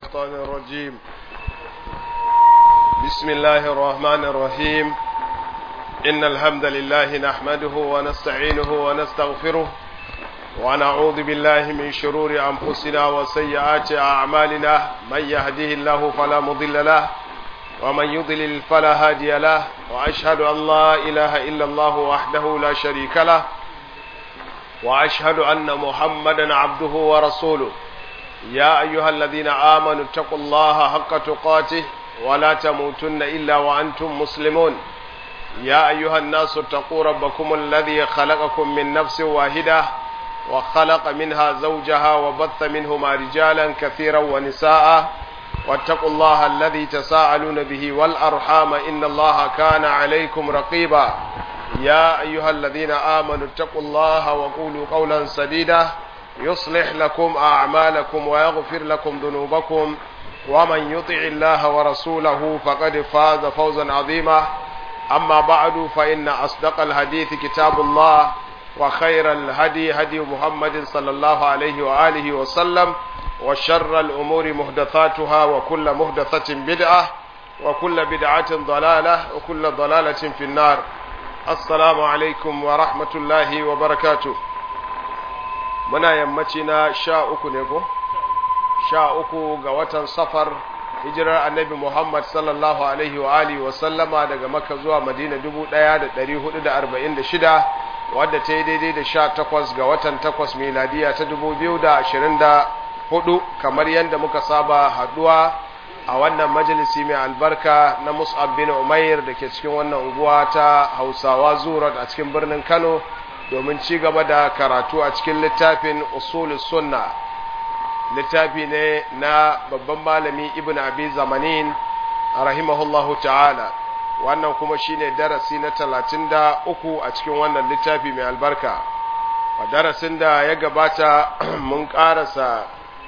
الشيطان الرجيم بسم الله الرحمن الرحيم إن الحمد لله نحمده ونستعينه ونستغفره ونعوذ بالله من شرور أنفسنا وسيئات أعمالنا من يهده الله فلا مضل له ومن يضلل فلا هادي له وأشهد أن لا إله إلا الله وحده لا شريك له وأشهد أن محمدا عبده ورسوله يا أيها الذين آمنوا اتقوا الله حق تقاته ولا تموتن إلا وأنتم مسلمون يا أيها الناس اتقوا ربكم الذي خلقكم من نفس واحدة وخلق منها زوجها وبث منهما رجالا كثيرا ونساء واتقوا الله الذي تساءلون به والأرحام إن الله كان عليكم رقيبا يا أيها الذين آمنوا اتقوا الله وقولوا قولا سديدا يصلح لكم أعمالكم ويغفر لكم ذنوبكم ومن يطع الله ورسوله فقد فاز فوزا عظيما أما بعد فإن أصدق الحديث كتاب الله وخير الهدي هدي محمد صلى الله عليه وآله وسلم وشر الأمور محدثاتها وكل محدثة بدعة وكل بدعة ضلالة وكل ضلالة في النار السلام عليكم ورحمة الله وبركاته muna yammaci na sha uku ne ko? sha uku ga watan safar hijirar annabi Muhammad sallallahu alaihi wa alihi wa sallama daga Makka zuwa Madina dubu ɗaya da ɗari hudu da arba'in da shida wadda ta yi daidai da sha takwas ga watan takwas miladiya ta dubu biyu da ashirin da hudu kamar yadda muka saba haɗuwa a wannan majalisi mai albarka na Mus'ab bin Umair da ke cikin wannan unguwa ta Hausawa Zurat a cikin birnin Kano domin ci gaba da karatu a cikin littafin usul sunna littafi ne na babban malami ibn abi zamanin rahimahullahu ta'ala wannan kuma shine darasi na talatin da uku a cikin wannan littafi mai albarka a darasin da ya gabata mun karasa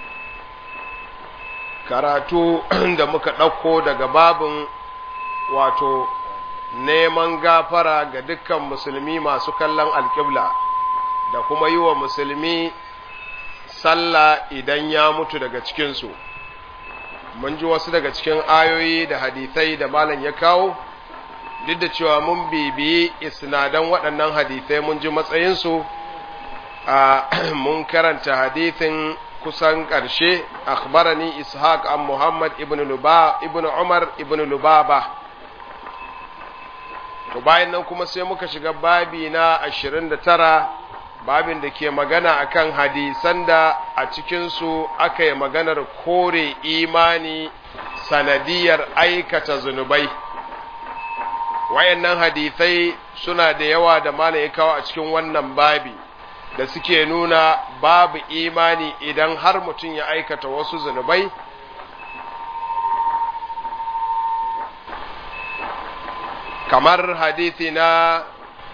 karatu da muka ɗauko daga babin wato neman gafara ga dukkan musulmi masu kallon alƙibla da kuma yi wa musulmi sallah idan ya mutu daga cikinsu mun ji wasu daga cikin ayoyi da hadithai da malam ya kawo duk da cewa mun bibiyi isnadan waɗannan hadithai mun ji matsayinsu a mun karanta hadithin kusan ƙarshe akhbarani ishaq an muhammad ibn ibn umar ibn lubaba to bayan nan kuma sai muka shiga babi na ashirin da tara babin da ke magana akan hadisan da a cikinsu aka yi maganar kore imani sanadiyar aikata zunubai wayannan hadisai suna da yawa da mana ya kawo a cikin wannan babi da suke nuna babu imani idan har mutum ya aikata wasu zunubai kamar hadithi na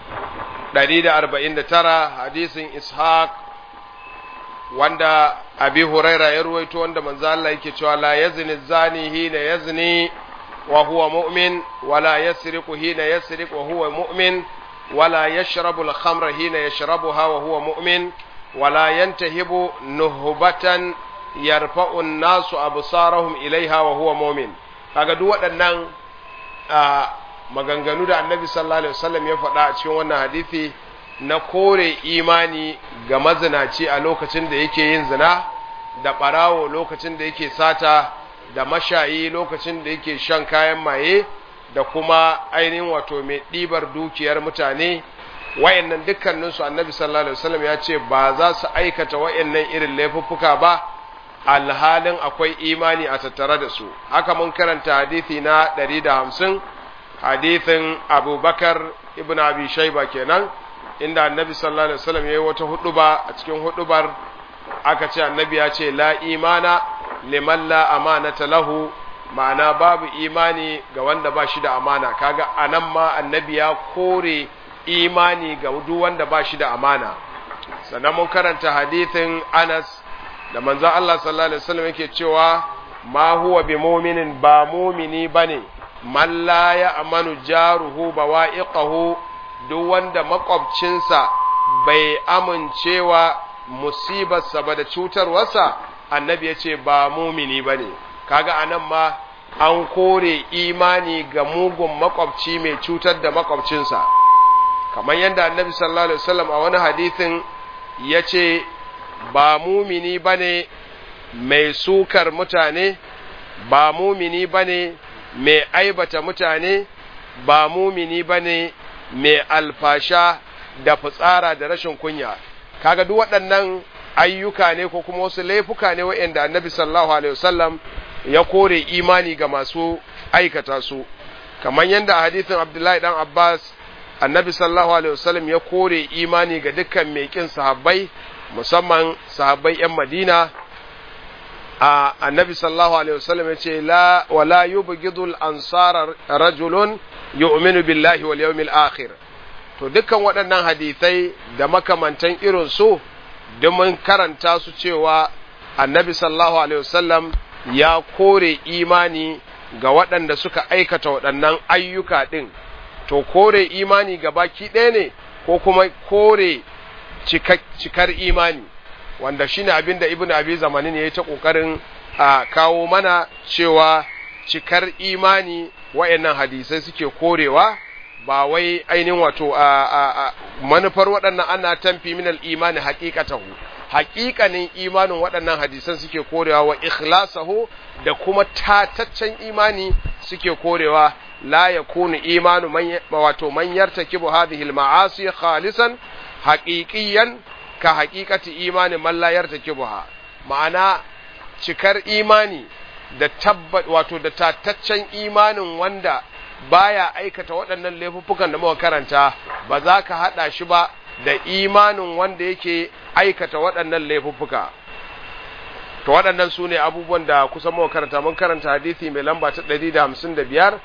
149 hadisin ishaq wanda abi huraira ya ruwaito wanda manzo Allah yake cewa la yazni zani hina yazni wa huwa mu'min wala yasriqu hina yasriq wa huwa mu'min wala yashrabu al-khamra hina yashrabuha wa huwa mu'min wala yantahibu nuhbatan yarfa'u an-nasu absarahum ilaiha wa huwa mu'min kaga duk waɗannan maganganu da annabi sallallahu alaihi wasallam ya faɗa a cikin wannan hadisi na kore imani ga mazinaci a lokacin da yake yin zina da ɓarawo lokacin da yake sata da mashayi lokacin da yake shan kayan maye da kuma ainihin wato mai ɗibar dukiyar mutane wayannan dukkaninsu annabi sallallahu alaihi wasallam ya ce ba za su aikata wayannan irin laifuffuka ba alhalin akwai imani a tattare da su haka mun karanta hadisi na 150 hadithin abubakar ibn abi shaiba kenan inda annabi sallallahu alaihi wasallam yayi wata huduba a cikin hudubar aka ce annabi ya ce la imana liman la amanata lahu ma'ana babu imani ga wanda ba shi da amana kaga anan ma annabi ya kore imani ga duk wanda ba shi da amana sannan mun karanta hadithin Anas da manzon Allah sallallahu alaihi wasallam yake cewa ma huwa bi mu'minin ba mu'mini bane man la ya amanu jaruhu bawa'iqahu duk wanda makwabcinsa bai amincewa musibarsa ba da cutarwarsa annabi ya ce ba mumini ba ne kaga anan ma an kore imani ga mugun makwabci mai cutar da makwabcinsa kamar yadda annabi sallallahu alaihi wasallam a wani hadithin ya ce ba mumini bane mai sukar mutane ba mumini bane mai aibata mutane ba mumini bane mai alfasha da fitsara da rashin kunya kaga duk waɗannan ayyuka ne ko kuma wasu laifuka ne waɗanda annabi sallallahu alaihi wasallam ya kore imani ga masu aikata su kamar yadda a hadithin abdullahi dan abbas annabi sallallahu alaihi wasallam ya kore imani ga dukkan mai kin sahabbai musamman sahabbai yan madina a annabi sallallahu alaihi wasallam ya ce la wala yubghidul ansara rajulun yu'minu billahi wal yawmil akhir to dukkan waɗannan hadisai da makamantan irin su mun karanta su cewa annabi sallallahu alaihi wasallam ya kore imani ga waɗanda suka aikata waɗannan ayyuka ɗin to kore imani ga baki ɗaya ne ko kuma kore cikar imani wanda shine abin da ibn abi zamanin ya yi ta ƙoƙarin a kawo mana cewa cikar imani wayannan hadisai suke korewa ba wai ainihin wato a manufar waɗannan ana tamfi minal imani haƙiƙatahu haƙiƙanin imanin waɗannan hadisan suke korewa wa ikhlasahu da kuma tataccen imani suke korewa la yakunu imanu man wato man yartakibu hadhihi al-ma'asi khalisan haqiqiyan ka haqiqati imani man la yartakibuha ma'ana cikar imani da tabbat wato da tataccen imanin wanda baya aikata waɗannan laifuffukan da muka karanta ba za ka haɗa shi ba da imanin wanda yake aikata waɗannan laifuffuka to waɗannan su ne abubuwan da kusan muka karanta mun karanta hadisi mai lamba ta 155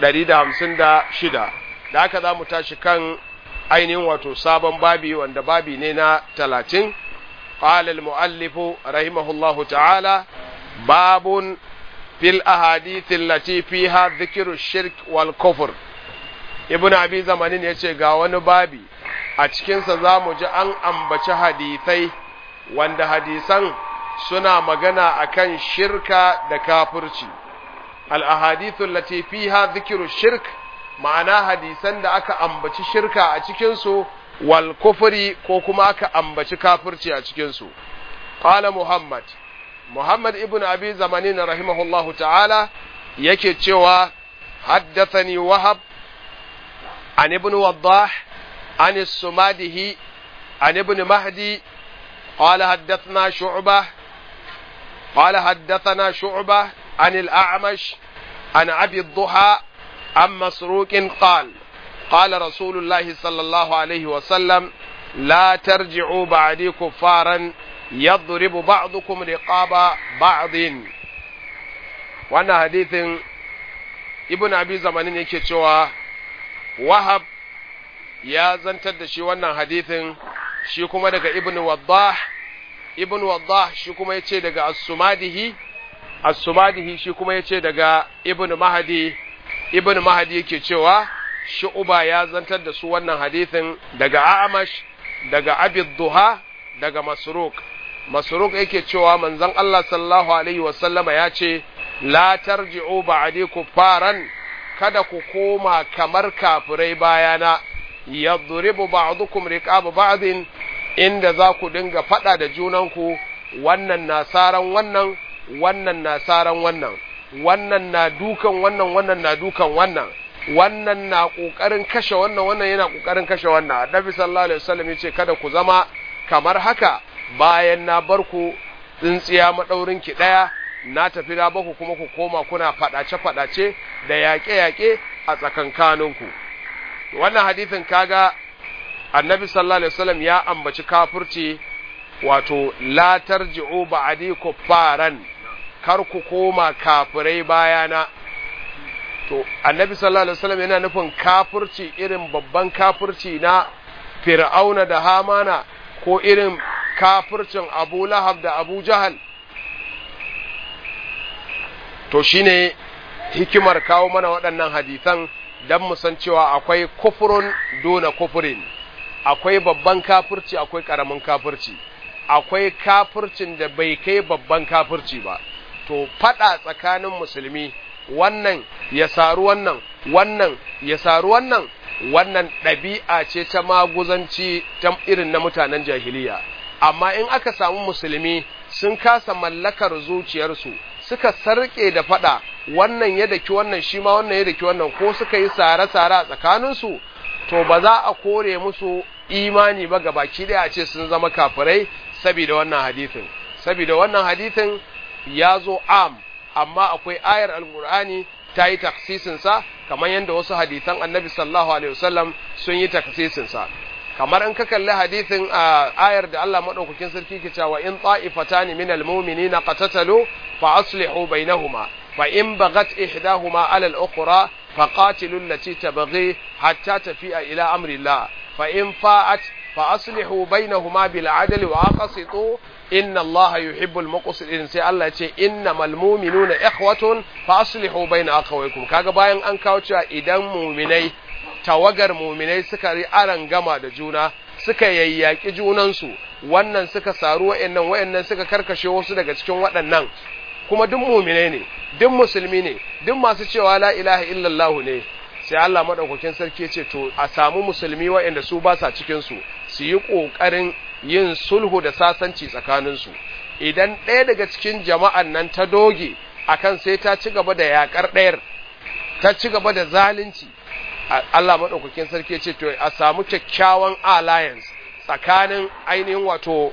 156 da haka za mu tashi kan ainihin wato sabon babi wanda babi ne na 30 قال المؤلف رحمه الله تعالى باب في الأحاديث التي فيها ذكر الشرك والكفر ابن أبي زمانين يتشي غاوان بابي أتكين سزامو جاءن أنبچ حديثي واند حديثان سنا مغانا أكن شركة دكافرشي الأحاديث التي فيها ذكر الشرك ma'ana hadisan da aka ambaci shirka a cikinsu wal kufri ko kuma aka ambaci kafirci a cikinsu qala muhammad muhammad ibn abi zamanin rahimahullahu ta'ala yake cewa haddathani wahab an ibn waddah an sumadihi an ibn mahdi قال حدثنا شعبة قال حدثنا شعبة عن الأعمش عن أبي الضحى عن مسروق قال قال رسول الله صلى الله عليه وسلم لا ترجعوا بعدي كفارا يضرب بعضكم رقاب بعض وانا حديث ابن ابي زمانين yake cewa wahab ya zantar da shi wannan hadithin shi kuma daga ibn waddah ibn waddah shi kuma yace daga as-sumadihi as-sumadihi shi kuma yace daga ibn mahdi ibn mahdi yake cewa shu'uba ya zantar da su wannan hadithin daga amash daga abid duha daga masruk masruk yake cewa manzon Allah sallallahu alaihi wasallama ya ce la tarji'u ba'di kuffaran kada ku koma kamar kafirai bayana yadribu ba'dukum riqaba ba'din inda za ku dinga fada da junanku wannan nasaran wannan wannan nasaran wannan wannan na dukan wannan wannan na dukan wannan wannan na kokarin kashe wannan wannan yana kokarin kashe wannan annabi sallallahu alaihi wasallam yace kada ku zama kamar haka bayan na bar ku tsintsiya madaurin ki daya na tafi da baku kuma ku koma kuna fadace fadace da yaƙe yaƙe a tsakankaninku wannan hadisin kaga annabi sallallahu alaihi wasallam ya ambaci kafirci wato la tarji'u ba'di kuffaran kar ku koma kafirai bayana to annabi sallallahu alaihi wasallam yana nufin kafirci irin babban kafirci na fir'auna da hamana ko irin kafircin abu lahab da abu jahal to shine hikimar kawo mana waɗannan hadisan don mu san cewa akwai kufurun dona kufurin akwai babban kafirci akwai ƙaramin kafirci akwai kafircin da bai kai babban kafirci ba to fada tsakanin musulmi wannan ya saru wannan wannan ya saru wannan wannan ɗabi'a ce ta maguzanci ta irin na mutanen jahiliya amma in aka samu musulmi sun kasa mallakar zuciyarsu suka sarƙe da fada wannan ya daki wannan shi ma wannan ya daki wannan ko suka yi sare-sare a tsakaninsu to ba za a kore musu imani ba ga baki daya a ce sun zama kafirai saboda wannan hadithin saboda wannan hadithin ya zo am amma akwai ayar alkur'ani ta yi taksisin sa kamar yadda wasu hadithan annabi sallallahu alaihi wasallam sun yi taksisin sa kamar in ka kalli hadithin a ayar da Allah madaukakin sarki ke cewa in ta'ifatani minal mu'minina qatatalu fa aslihu bainahuma fa in bagat ihdahuma ala al-ukhra فقاتلوا التي تبغي حتى تفيء إلى أمر الله فإن فاءت فأصلحوا بينهما بالعدل وأقسطوا إن الله يحب المقسطين سي الله يقول إنما المؤمنون إخوة فأصلحوا بين أخويكم kaga bayan an kawo cewa idan muminai tawagar muminai suka ri aran gama da juna suka yayyaki junansu wannan suka saru wa'annan wa'annan suka karkashe wasu daga cikin waɗannan kuma duk muminai ne duk musulmi ne duk masu cewa la ilaha illallah ne sai Allah madaukakin sarki ya ce to a samu musulmi waɗanda su ba sa cikin su su yi kokarin yin sulhu da sasanci tsakanin su idan ɗaya daga cikin jama'an nan ta doge akan sai ta ci gaba da yakar ɗayar ta ci gaba da zalunci Allah madaukakin sarki ya ce to a samu kyakkyawan alliance tsakanin ainihin wato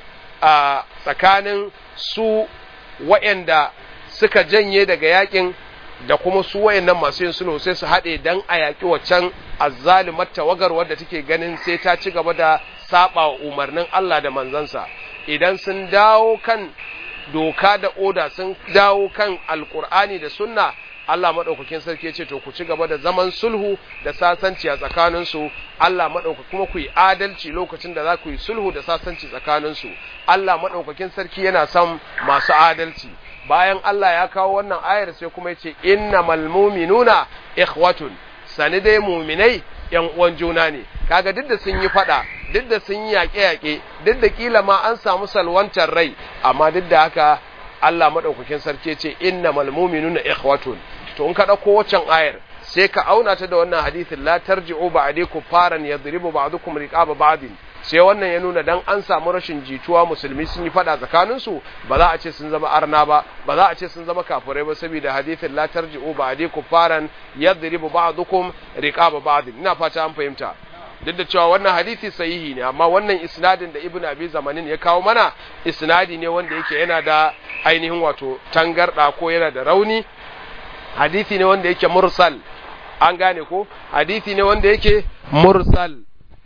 tsakanin su waɗanda suka janye daga yakin da kuma su wayannan masu yin sulhu sai su haɗe dan a yaƙi waccan azzalimar tawagar wadda take ganin sai ta ci gaba da saba wa umarnin Allah da manzansa idan sun dawo kan doka da oda sun dawo kan alkur'ani da sunna Allah maɗaukakin sarki ya ce to ku ci gaba da zaman sulhu da sasanci a tsakaninsu Allah maɗauka kuma ku yi adalci lokacin da za ku yi sulhu da sasanci tsakaninsu Allah maɗaukakin sarki yana son masu adalci bayan Allah ya kawo wannan ayar sai kuma ya ce innamal mu'minuna ikhwatun sani dai muminai yan uwan juna ne kaga duk da sun yi fada duk da sun yi yaƙe-yaƙe duk da kila ma an samu salwantar rai amma duk da haka Allah madaukakin sarki ce innamal mu'minuna ikhwatun to in ka dauko waccan ayar sai ka auna ta da wannan hadisin la tarji'u ba'di kuffaran yadribu ba'dukum riqaba ba'din sai wannan ya nuna dan an samu rashin jituwa musulmi sun yi fada tsakanin su ba za a ce sun zama arna ba ba za a ce sun zama kafirai ba saboda hadisin la tarji'u ba'di kuffaran yadribu ba'dukum riqaba ba'din ina fata an fahimta duk da cewa wannan hadisi sahihi ne amma wannan isnadin da ibnu abi zamanin ya kawo mana isnadi ne wanda yake yana da ainihin wato tangarda ko yana da rauni hadisi ne wanda yake mursal an gane ko hadisi ne wanda yake mursal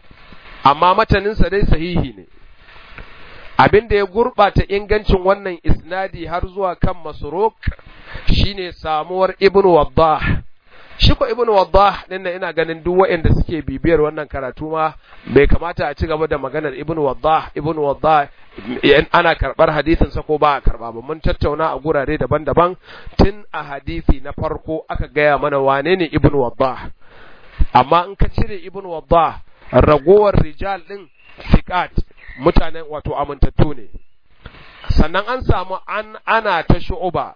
amma mataninsa dai sahihi ne abin da ya gurɓata ingancin wannan isnadi har zuwa kan masruk shine samuwar ibnu waddah shi ko ibnu waddah din nan ina ganin duk waɗanda suke bibiyar wannan karatu ma bai kamata a ci gaba da maganar ibnu waddah ibnu waddah ana karbar hadisin sa ko ba a karba ba mun tattauna a gurare daban-daban tun a hadisi na farko aka gaya mana wane ne ibnu waddah amma in ka cire ibnu waddah ragowar rijal din fiqat mutanen wato amintattu ne sannan an samu an ana ta shu'uba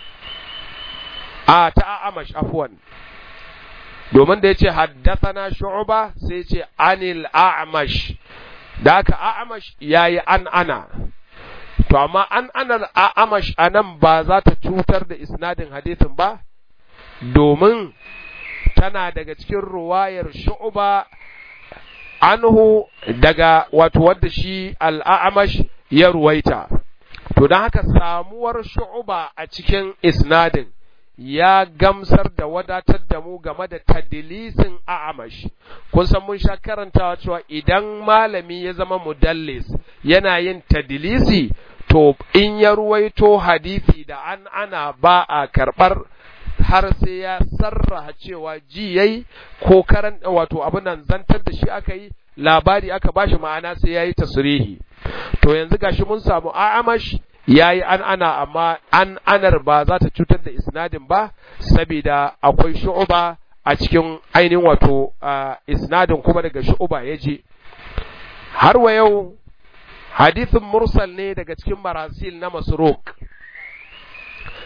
a ta amash afwan domin da yace haddathana shu'uba sai ce anil a'mash da haka a'mash yayi an ana to amma an anar a'mash anan ba za ta cutar da isnadin hadisin ba domin tana daga cikin ruwayar shu'uba anhu daga wato wadda shi al'amash ya ruwaita to don haka samuwar shu'uba a cikin isnadin ya gamsar da wadatar da mu game da tadilisin a'amash kun san mun sha karantawa cewa idan malami ya zama mudallis yana yin tadilisi to in ya ruwaito hadisi da an ana ba a karɓar har sai ya sarraha cewa ji yayi ko karan wato abin nan zantar da shi aka yi labari aka bashi ma'ana sai yayi tasrihi to yanzu gashi mun samu a'amash yayi an ana amma an anar ba za ta cutar da isnadin ba saboda akwai shu'uba a cikin ainihin wato isnadin kuma daga shu'uba ya je har wa yau hadithin mursal ne daga cikin marasil na masruk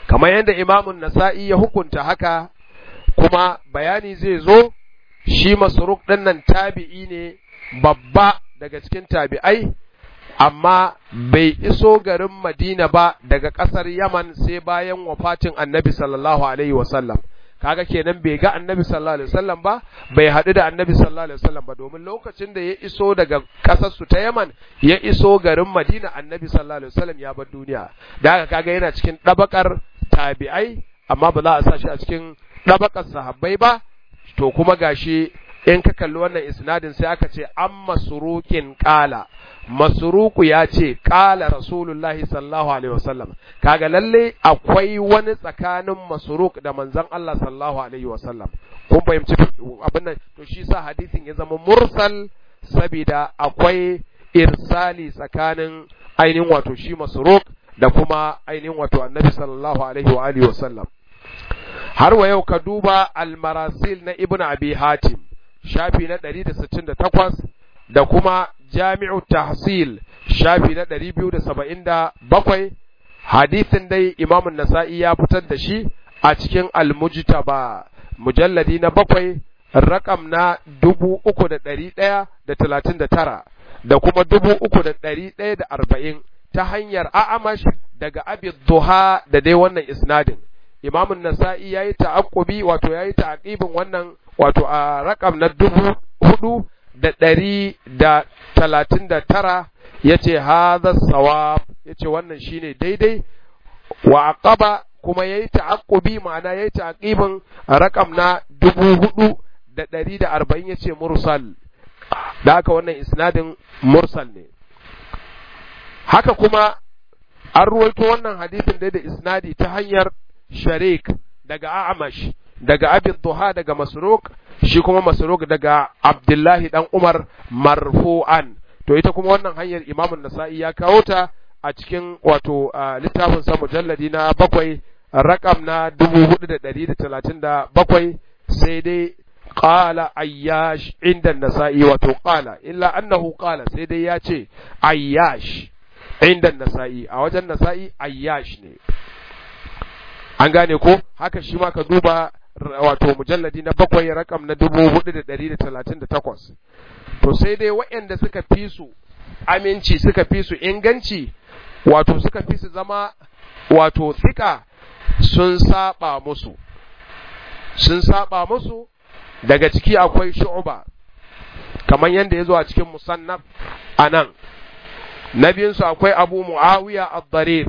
kamar yadda imamun nasa'i ya hukunta haka kuma bayani zai zo shi masruk ɗin nan tabi'i ne babba daga cikin tabi'ai amma bai iso garin Madina ba daga ƙasar Yaman sai bayan wafatin annabi sallallahu alaihi wasallam kaga kenan bai ga annabi sallallahu alaihi wasallam ba bai haɗu da annabi sallallahu alaihi wasallam ba domin lokacin da ya iso daga ƙasar su ta Yaman ya iso garin Madina annabi sallallahu alaihi wasallam ya bar duniya da haka kaga yana cikin ɗabakar tabi'ai amma ba za a sa shi a cikin ɗabakar sahabbai ba to kuma gashi in ka kalli wannan isnadin sai aka ce an masurukin ƙala masuruku ya ce ƙala rasulullahi sallallahu alaihi wasallam kaga lalle akwai wani tsakanin masuruk da manzon Allah sallallahu alaihi wasallam kun fahimci abin nan to shi sa hadisin ya zama mursal saboda akwai irsali tsakanin ainihin wato shi masuruk da kuma ainihin wato annabi sallallahu alaihi wa alihi wasallam har wa yau ka duba almarasil na ibnu abi hatim shafi na 168 da kuma jami'u tahsil shafi na 277 hadisin dai imam nasa'i ya fitar da shi a cikin almujtaba mujalladi na bakwai rakam na dubu uku da ɗari ɗaya da talatin da tara da kuma dubu uku da ɗari ɗaya da arba'in ta hanyar a'amash daga abid duha da dai wannan isnadin imamun nasa'i ya yi ta'aqubi wato ya yi ta'aqibin wannan wato a rakam na dubu hudu da ɗari da talatin da tara ya ce haza sawab ya ce wannan shine daidai wa aqaba kuma ya yi ta'aqubi ma'ana ya yi ta'aqibin rakam na dubu hudu da ɗari da arba'in ya ce mursal da haka wannan isnadin mursal ne haka kuma an ruwaito wannan hadisin dai da isnadi ta hanyar sharik daga a'amash daga abin duha daga masruk shi kuma masruk daga abdullahi dan umar marfu'an to ita kuma wannan hanyar imamun nasa'i ya kawo ta a cikin wato littafin sa mujalladi na bakwai rakam na dubu hudu da ɗari da talatin da bakwai sai dai qala ayyash inda nasa'i wato qala illa annahu qala sai dai ya ce ayyash inda nasa'i a wajen nasa'i ayyash ne an gane ko haka shi ma ka duba wato mujalladi na bakwai rakam na dubu hudu da ɗari da talatin da takwas to sai dai waɗanda suka fi su aminci suka fi su inganci wato suka fi su zama wato tsika sun saba musu sun saba musu daga ciki akwai shu'uba kamar yadda ya zo a cikin musannaf a nan na biyunsu akwai abu mu'awiya ad-darir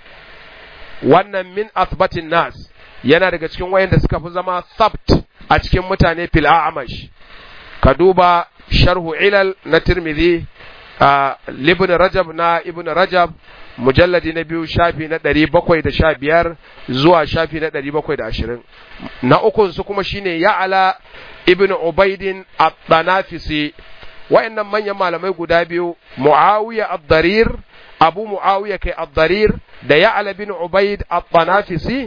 wannan min asbatin nas yana daga cikin wayanda suka fi zama sabt a cikin mutane fil a'mash ka duba sharhu ilal na tirmidhi libn rajab na ibn rajab mujalladi na biyu shafi na ɗari bakwai da sha biyar zuwa shafi na ɗari bakwai da ashirin na ukun su kuma shine ya'ala ibn ubaidin at-tanafisi wa'annan manyan malamai guda biyu muawiya ad-darir abu muawiya kai ad-darir da ya'ala bin ubaid at-tanafisi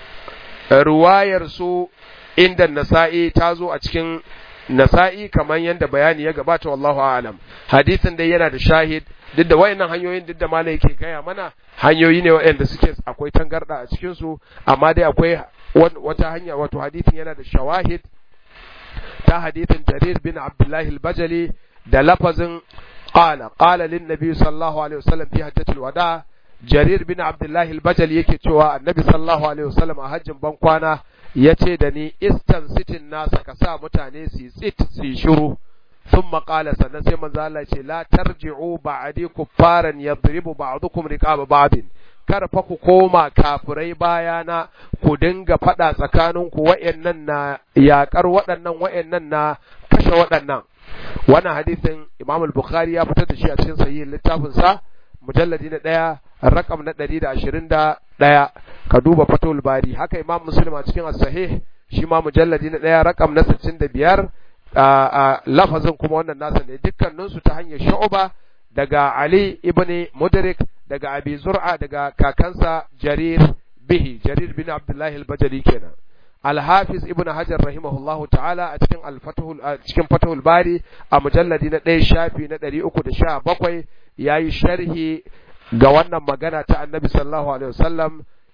ruwayar su inda nasa'i ta zo a cikin nasa'i kamar yadda bayani ya gabata wallahu a'lam hadisin dai yana da shahid duk da wayannan hanyoyin duk da malai yake gaya mana hanyoyi ne wayanda suke akwai tangarda a cikin su amma dai akwai wata hanya wato hadisin yana da shawahid ta hadisin jarir bin abdullahi al-bajali da lafazin qala qala lin nabi sallallahu alaihi wasallam fi hajjatul wada jarir bin abdullahi al-bajali yake cewa annabi sallallahu alaihi wasallam a hajjin ban kwana yace da ni istan sitin nasa ka sa mutane su tsit su shiru ثم قال sannan sai manzo Allah ce la tarji'u ba'di kuffaran yadribu ba'dukum riqaba ba'din kar fa ku koma kafirai bayana ku dinga fada tsakanin ku wayannan na yakar waɗannan wayannan na kashe waɗannan wannan hadisin Imam al-Bukhari ya fitar da shi a cikin sahih littafin sa mujalladi na ɗaya rakam na ɗari da ashirin da ɗaya ka duba fatul bari haka Imam Muslim a cikin as-sahih shi ma mujalladi na ɗaya rakam na sittin da biyar a lafazin kuma wannan nasa ne dukkaninsu ta hanyar shu'uba daga Ali ibn Mudrik daga Abi Zur'a daga kakansa Jarir bihi Jarir bin Abdullah al-Bajali kenan Al-Hafiz Ibn Hajar rahimahullahu ta'ala a cikin al-Fathul a cikin Fathul Bari a mujalladi na 1 shafi na 317 yayi sharhi ga wannan magana ta Annabi sallallahu alaihi wasallam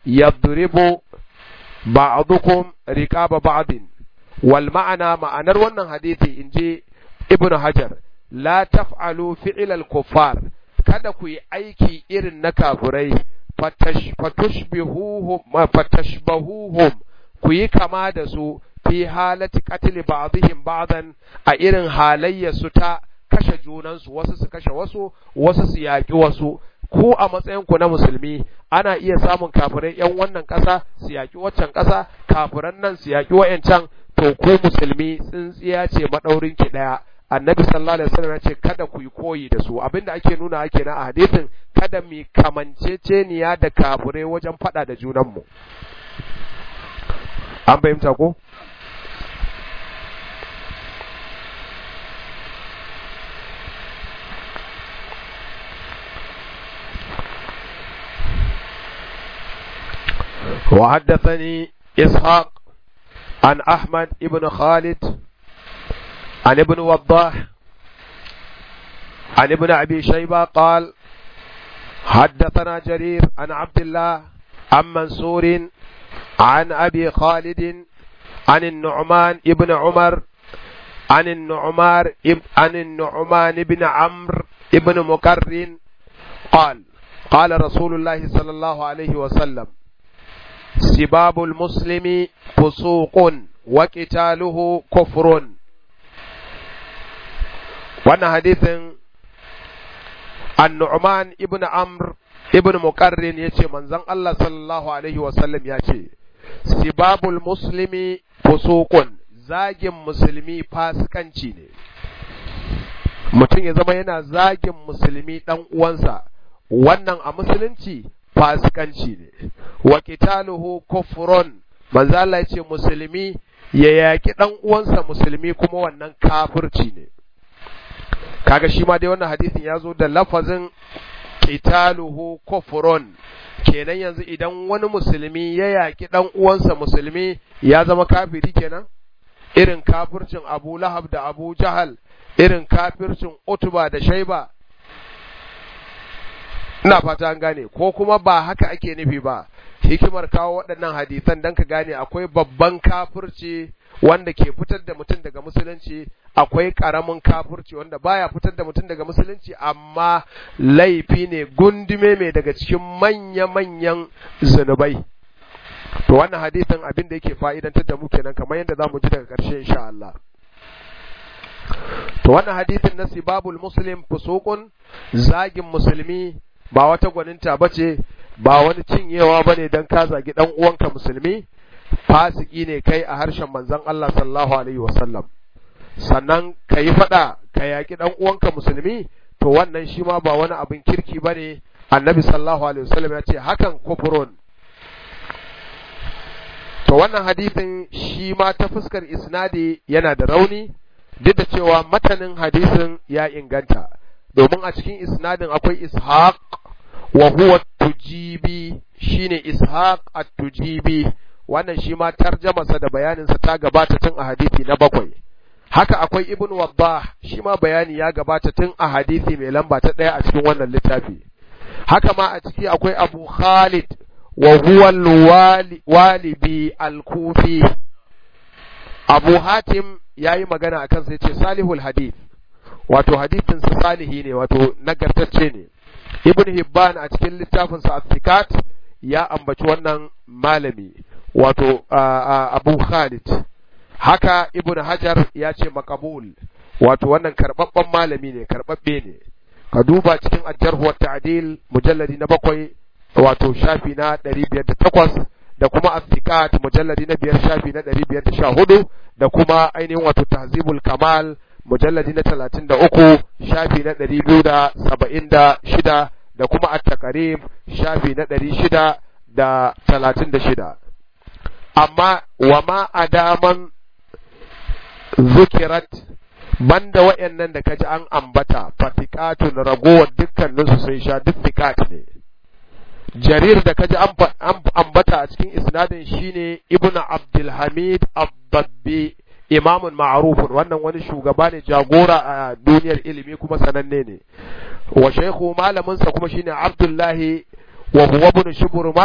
yadribu ba'dukum riqaba ba'din wal ma'ana ma'anar wannan hadisi inji ibnu hajar la taf'alu fi'lal kuffar kada ku yi aiki irin na kafirai fatashbihuhum fatashbahuhum ku yi kama da su fi halati qatl ba'dihim ba'dan a irin halayya su ta kashe junansu wasu su kashe wasu wasu su yaƙi wasu ku a matsayin ku na musulmi ana iya samun kafirai yan wannan ƙasa su yaƙi waccan ƙasa kafiran nan su yaƙi wa'yancan to ku musulmi tsintsiya ce madaurin ki daya annabi sallallahu alaihi wasallam ce kada ku yi koyi da su abinda ake nuna ake na a hadisin kada mu kamanceceniya da kafirai wajen fada da junanmu an fahimta ko وحدثني إسحاق عن أحمد ابن خالد عن ابن وضاح عن ابن أبي شيبة قال حدثنا جرير عن عبد الله عن منصور عن أبي خالد عن النعمان ابن عمر عن النعمار عن النعمان بن عمرو ابن مكر قال قال رسول الله صلى الله عليه وسلم سباب المسلم فسوق وقتاله كفر wannan hadithin annu'man ibn amr ibn muqarrin yace manzon Allah sallallahu alaihi wasallam ya ce sibabul muslimi fusuqun zagin musulmi fasikanci ne mutum ya zama yana zagin musulmi dan uwansa wannan a musulunci fasikanci ne wa qitaluhu kufrun manzo Allah ya ce musulmi ya yaki dan uwansa musulmi kuma wannan kafirci ne kaga shi ma dai wannan hadisin ya zo da lafazin qitaluhu kufrun kenan yanzu idan wani musulmi ya yaki dan uwansa musulmi ya zama kafiri kenan irin kafircin Abu Lahab da Abu Jahal irin kafircin Utba da Shaiba ina fata an gane ko kuma ba haka ake nufi ba hikimar kawo waɗannan hadisan dan ka gane akwai babban kafirci wanda ke fitar da mutum daga musulunci akwai ƙaramin kafirci wanda baya fitar da mutum daga musulunci amma laifi ne gundume mai daga cikin manya-manyan zunubai to wannan hadisin abin da yake fa'idantar da mu kenan kamar yadda zamu ji daga ƙarshe insha Allah to wannan hadisin na sibabul muslim fusuqun zagin musulmi ba wata gwaninta bace ba wani cinyewa bane dan ka zagi dan uwanka musulmi fasiki ne kai a harshen manzon Allah sallallahu alaihi wasallam sannan ka yi faɗa ka yaƙi ɗan uwanka musulmi to wannan shi ma ba wani abin kirki ba ne annabi sallallahu alaihi wasallam ya ce hakan kufurun to wannan hadisin shi ma ta fuskar isnadi yana da rauni duk da cewa matanin hadisin ya inganta domin a cikin isnadin akwai ishaq wa huwa tujibi shine ishaq at-tujibi wannan shi ma tarjamasa da bayaninsa ta gabata tun a hadisi na bakwai haka akwai ibn waddah shi ma bayani ya gabata tun a hadisi mai lamba ta ɗaya a cikin wannan littafi haka ma a ciki akwai abu khalid wa huwa walibi al-kufi abu hatim ya yi magana a kansa ya ce salihul hadith wato hadithin sa salihi ne wato nagartacce ne ibn hibban a cikin littafinsa at ya ambaci wannan malami wato abu khalid haka ibn hajar ya ce makabul wato wannan karbabban malami ne karbabbe ne ka duba cikin ajarhu wa ta'dil mujalladi na bakwai wato shafi na 508 da kuma as mujalladi na biyar shafi na 514 da kuma ainihin wato tahzibul kamal mujalladi na 33 shafi na 276 da kuma at-taqrib shafi na 636 amma wa ma adaman zukirat banda wayannan da kaji an ambata fatikatun ragowar dukkaninsu sun sha duk fikat ne jarir da kaji an ambata a cikin isnadin shine ibnu abdulhamid abdabbi imamun ma'rufun wannan wani shugaba ne jagora a duniyar ilimi kuma sananne ne wa shaykhu malamin sa kuma shine abdullahi wa huwa ibn shuburma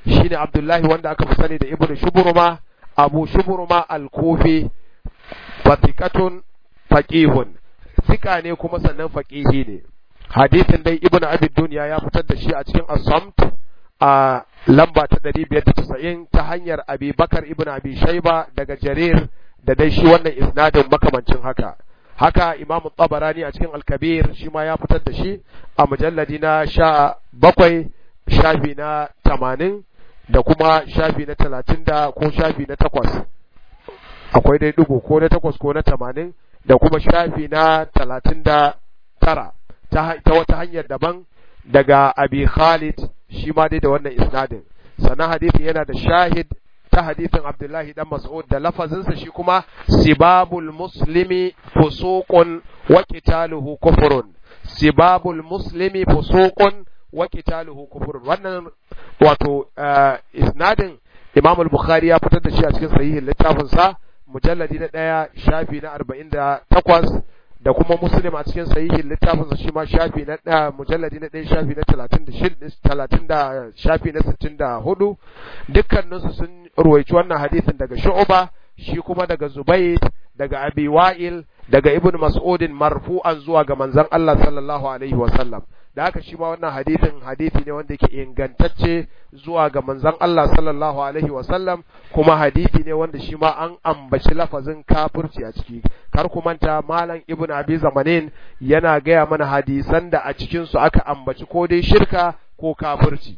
shine Abdullahi wanda aka fi sani da Ibn Shuburma Abu Shuburma al-Kufi fatikatun faqihun sika ne kuma sannan faqihi ne hadisin dai Ibn Abi Dunya ya fitar da shi a cikin As-Samt a lamba ta 590 ta hanyar Abi Bakar Ibn Abi Shayba daga Jarir da dai shi wannan isnadin makamancin haka haka imamu tabarani a cikin alkabir shi ma ya fitar da shi a mujalladi na sha bakwai shafi na tamanin da kuma shafi na talatin da ko shafi na takwas akwai dai dugu ko na takwas ko na tamanin da kuma shafi na talatin da tara ta wata hanyar daban daga abi khalid shi ma dai da wannan isnadin sannan hadisin yana da shahid ta hadisin Abdullahi dan Mas'ud da lafazinsa shi kuma sibabul muslimi fusuqun wa qitaluhu kufrun sibabul muslimi fusuqun wa qitaluhu kufrun wannan wato isnadin Imam al-Bukhari ya fitar da shi a cikin sahihin littafin sa mujalladi na daya shafi na 48 da kuma Muslim a cikin sahihin littafin sa shi ma shafi na daya mujalladi na daya shafi na 36 30 da shafi na 64 dukkaninsu sun ruwaici wannan hadisin daga Shu'ba shi kuma daga Zubayd daga Abi Wa'il daga Ibn Mas'udin marfu'an zuwa ga manzon Allah sallallahu alaihi wa sallam da haka shi ma wannan hadisin hadisi ne wanda yake ingantacce zuwa ga manzon Allah sallallahu alaihi wa sallam kuma hadisi ne wanda shi ma an ambaci lafazin kafirci a ciki kar ku manta malam Ibn Abi Zamanin yana gaya mana hadisan da a cikin su aka ambaci ko dai shirka ko kafirci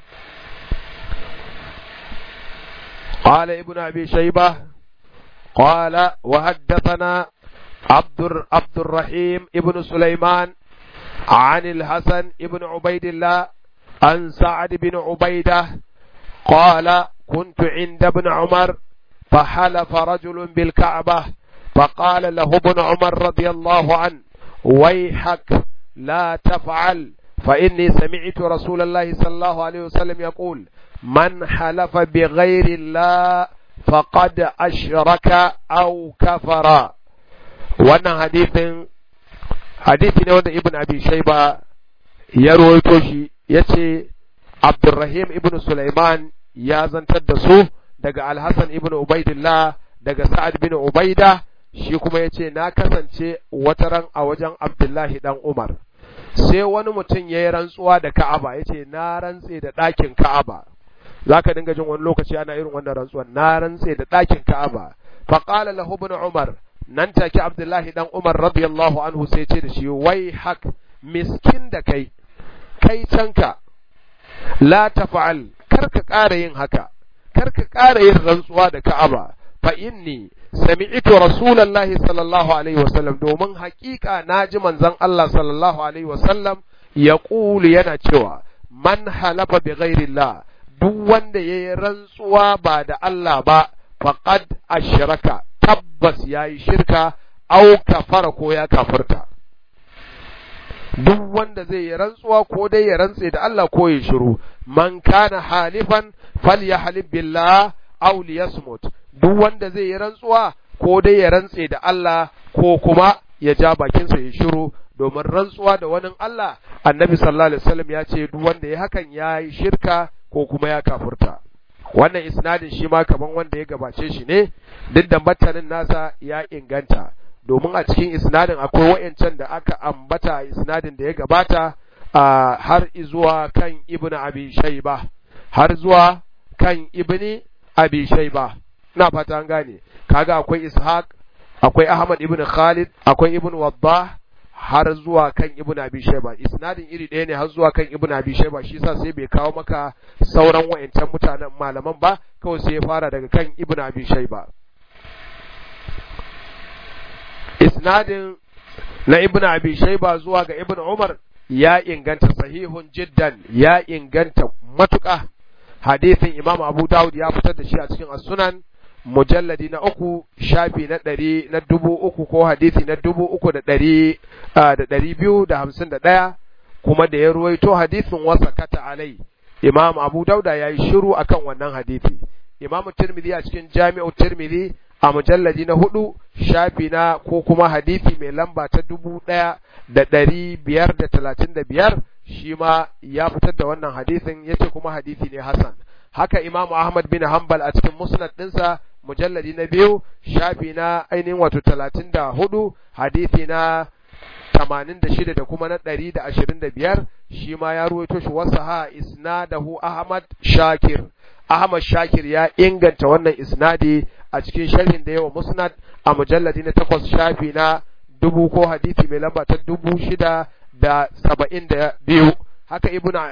قال ابن أبي شيبة قال وحدثنا عبد عبد الرحيم ابن سليمان عن الحسن ابن عبيد الله عن سعد بن عبيدة قال كنت عند ابن عمر فحلف رجل بالكعبة فقال له ابن عمر رضي الله عنه ويحك لا تفعل فإني سمعت رسول الله صلى الله عليه وسلم يقول من حلف بغير الله فقد أشرك أو كفر wannan hadithin hadithi ne wanda ibn abi shaiba ya rawaito shi yace abdurrahim ibn sulaiman ya zantar da su daga alhassan ibn ubaidillah daga sa'ad bin ubaida shi kuma yace na kasance wataran a wajen abdullahi dan umar sai wani mutum ya yi rantsuwa da ka'aba yace na rantse da ɗakin ka'aba za ka dinga jin wani lokaci ana irin wannan rantsuwan na rantse da ɗakin ka'aba faqala lahu ibn umar nan take abdullahi dan umar radiyallahu anhu sai ce da shi wai hak miskin da kai kai canka la tafa'al kar ka ƙara yin haka kar ka ƙara yin rantsuwa da ka'aba fa inni sami'tu rasulullahi sallallahu alaihi wasallam domin haƙiƙa naji manzon Allah sallallahu alaihi wasallam ya yana cewa man halafa bi ghairillah duk wanda ya yi rantsuwa ba da Allah ba faqad ashraka tabbas ya yi shirka au kafara ko ya kafirta duk wanda zai yi rantsuwa ko dai ya rantse da Allah ko ya shiru man kana halifan falyahlib billah aw liyasmut duk wanda zai yi rantsuwa ko dai ya rantse da Allah ko kuma ya ja bakinsa ya shiru domin rantsuwa da wani Allah annabi sallallahu alaihi wasallam ya ce duk wanda ya hakan ya yi shirka ko kuma ya kafurta wannan isnadin shi ma kaman wanda ya gabace shi ne duk da matanin nasa ya inganta domin a cikin isnadin akwai wayancan da aka ambata a isnadin da ya gabata a har zuwa kan ibnu abi shayba har zuwa kan ibni abi shayba ina fata an gane kaga akwai ishaq akwai ahmad ibn khalid akwai ibn waddah har zuwa kan ibn abi shayba isnadin iri ɗaya ne har zuwa kan ibn abi shayba shi yasa sai bai kawo maka sauran wayancan mutanen malaman ba kawai sai ya fara daga kan ibn abi shayba isnadin na ibn abi shayba zuwa ga ibn umar ya inganta sahihun jiddan ya inganta matuƙa hadisin imam abu dawud ya fitar da shi a cikin as-sunan mujalladi na uku shafi na ɗari na dubu uku ko hadisi na dubu uku da ɗari da ɗari biyu da hamsin da ɗaya kuma da ya ruwaito hadisin wasa kata alai imam abu dauda ya yi shiru akan wannan hadisi imam tirmidhi a cikin jami'u tirmidhi a mujalladi na hudu shafi na ko kuma hadisi mai lamba ta dubu ɗaya da ɗari biyar da talatin da biyar shi ma ya fitar da wannan hadisin ya ce kuma hadisi ne hasan haka Imam Ahmad bin Hanbal a cikin musnad ɗinsa mujalladi na biyu shafi na ainihin wato talatin da hudu hadisi na tamanin da shida da kuma na ɗari da ashirin da biyar shi ma ya ruwaito shi wasu ha isnadahu Ahmad Shakir Ahmad Shakir ya inganta wannan isnadi a cikin sharhin da yawa musnad a mujalladi na takwas shafi na dubu ko hadisi mai lamba ta dubu shida da saba'in da biyu haka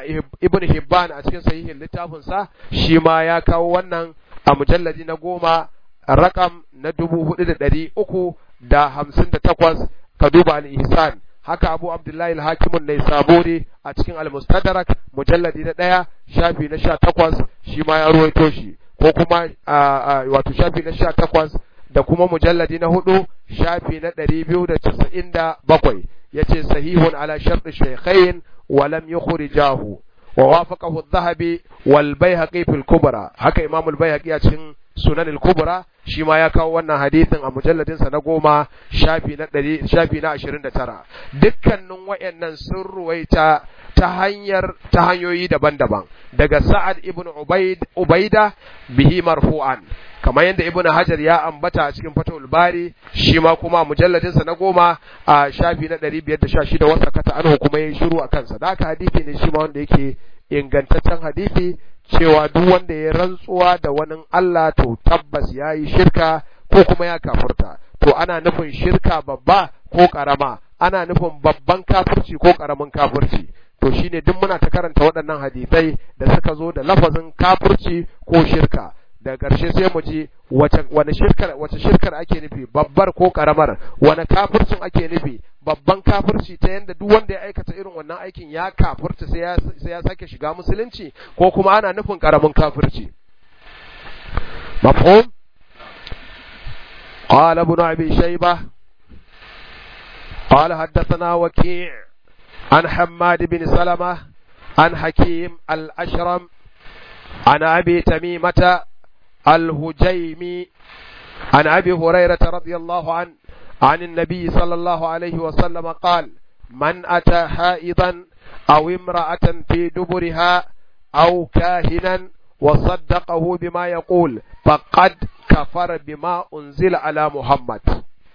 ibn Hibban a cikin sahihin littafinsa shi ma ya kawo wannan a mujalladi na goma rakam na dubu hudu da ɗari uku da hamsin da takwas ka duba al-ihsan haka abu abdullahi al-hakimun ne sabori a cikin al-mustadrak mujalladi na ɗaya shafi na sha takwas shi ma ya ruwaito shi ko kuma wato shafi na sha takwas da kuma mujalladi na hudu shafi na ɗari biyu da casa'in da bakwai ya ce sahihun ala sharɗi shaikhain wa lam yukhrijahu wa wafaqahu adh-dhahabi wal bayhaqi fil kubra haka imam al bayhaqi a cikin sunan al kubra shi ma ya kawo wannan hadisin a mujalladin sa na goma shafi na ɗari shafi na ashirin da tara dukkanin wayannan sun ruwaita ta hanyar ta hanyoyi daban-daban daga sa'ad ibn ubaid ubaida bihi marfu'an kamar yadda ibn hajar ya ambata a cikin fatul bari shi ma kuma mujalladin sa na goma a shafi na 516 wasa kata anhu kuma yayin shiru a kansa da haka hadisi ne shi ma wanda yake ingantaccen hadisi cewa duk wanda ya rantsuwa da wani Allah to tabbas yayi shirka ko kuma ya kafurta to ana nufin shirka babba ko karama ana nufin babban kafirci ko karamin kafirci to shine duk muna ta karanta waɗannan hadisai da suka zo da lafazin kafirci ko shirka daga ƙarshe sai mu ji wace wani shirkar wace shirkar ake nufi babbar ko karamar wani kafircin ake nufi babban kafirci ta yanda duk wanda ya aikata irin wannan aikin ya kafirta sai ya sai ya sake shiga musulunci ko kuma ana nufin karamin kafirci mafhum قال ابن أبي شيبة قال حدثنا وكيع عن حماد بن سلمة عن حكيم الأشرم عن أبي تميمة الهجيمي عن أبي هريرة رضي الله عنه عن النبي صلى الله عليه وسلم قال من أتى حائضا أو امرأة في دبرها أو كاهنا وصدقه بما يقول فقد كفر بما أنزل على محمد